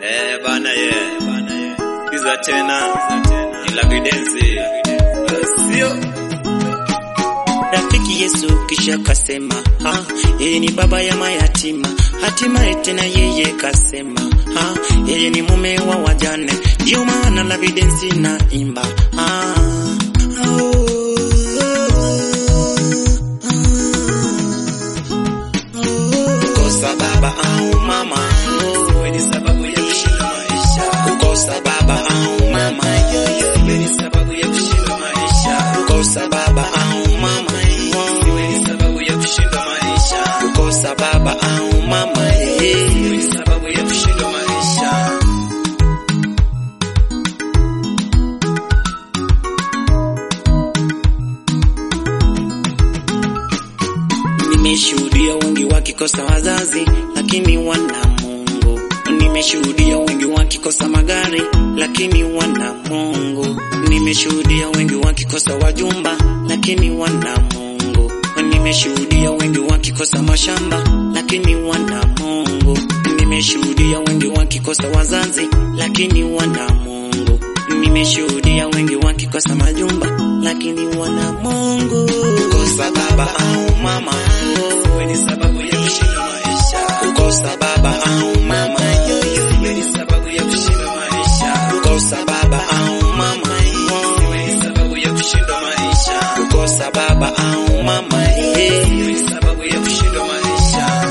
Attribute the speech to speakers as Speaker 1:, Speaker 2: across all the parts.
Speaker 1: Eh, bana ye, bana ye. Kiza tena, ila vidensi. Sio.
Speaker 2: Rafiki Yesu kisha kasema, ha, yeye ni baba ya mayatima, hatimaye tena yeye kasema, ha, yeye ni mume wa wajane, ndio maana la vidensi na imba, ha, oh, kukosa baba au mama,
Speaker 1: Wewe ni sababu ya kushinda maisha.
Speaker 2: kukosa baba au mama,
Speaker 1: Wewe ni sababu ya kushinda maisha.
Speaker 2: kukosa baba au mama,
Speaker 1: Wewe ni sababu ya kushinda maisha.
Speaker 2: kukosa baba au mama, yeah.
Speaker 1: Wewe ni sababu ya kushinda maisha.
Speaker 2: Nimeshuhudia wengi wakikosa wazazi lakini wana Mungu. Nimeshuhudia wengi wakikosa magari lakini wana Mungu. Nimeshuhudia wengi wakikosa wajumba lakini wana Mungu. Nimeshuhudia wengi wakikosa mashamba lakini wana Mungu. Nimeshuhudia wengi wakikosa wazazi lakini wana Mungu. Nimeshuhudia wengi wakikosa majumba lakini wana Mungu. Kukosa baba au mama,
Speaker 1: Wewe ni sababu ya kushinda maisha.
Speaker 2: kukosa baba au mama,
Speaker 1: Wewe ni sababu ya kushinda maisha.
Speaker 2: kukosa baba au mama,
Speaker 1: Wewe ni sababu ya kushinda maisha.
Speaker 2: kukosa baba au mama, yeah.
Speaker 1: Wewe ni sababu ya kushinda maisha.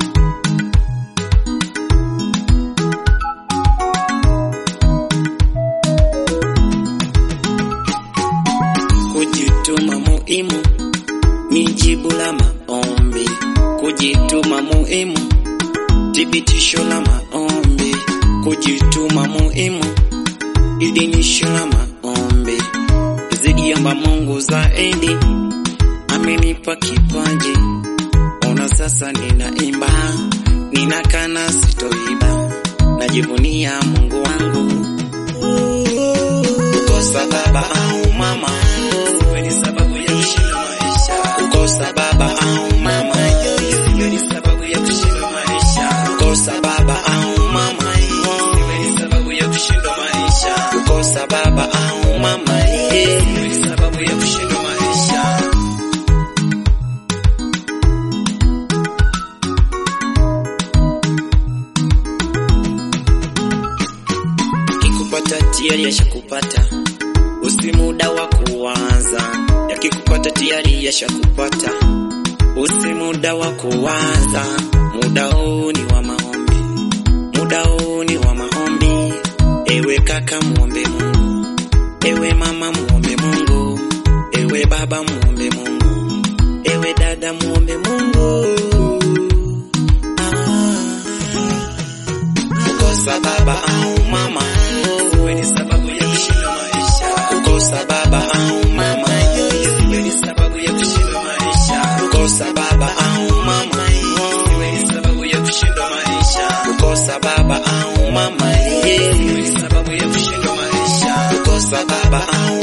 Speaker 2: Kujituma muhimu ni jibu la maombi. Kujituma muhimu, thibitisho la maombi. Kujituma muhimu, idhinisho la maombi. Zidiamba Mungu zaidi, amenipa kipaji. Ona sasa ninaimba, ninakana sitoiba, najivunia Mungu wangu. Kukosa baba au mama,
Speaker 1: Wewe ni sababu ya kushinda maisha.
Speaker 2: kukosa baba au mama,
Speaker 1: Wewe ni sababu ya kushinda maisha.
Speaker 2: kukosa baba au mama,
Speaker 1: Wewe ni sababu ya kushinda maisha.
Speaker 2: kukosa baba au mama, yeah.
Speaker 1: Wewe ni sababu ya kushinda maisha.
Speaker 2: Kikupata tayari yashakupata, usi muda wa kuwaza. Yakikupata tayari yashakupata, usi muda wa kuwaza. Muda huu ni wa maombi, muda huu ni wa maombi. Ewe kaka muombe Mungu, ewe mama muombe Mungu, ewe baba muombe Mungu, ewe dada muombe Mungu. Ah. Kukosa baba au mama,
Speaker 1: Wewe ni sababu ya kushinda maisha.
Speaker 2: kukosa baba au mama,
Speaker 1: Wewe ni sababu ya kushinda maisha.
Speaker 2: kukosa baba au mama,
Speaker 1: Wewe ni sababu ya kushinda maisha.
Speaker 2: kukosa baba au mama, yeah.
Speaker 1: Wewe ni sababu ya kushinda maisha.
Speaker 2: kukosa baba au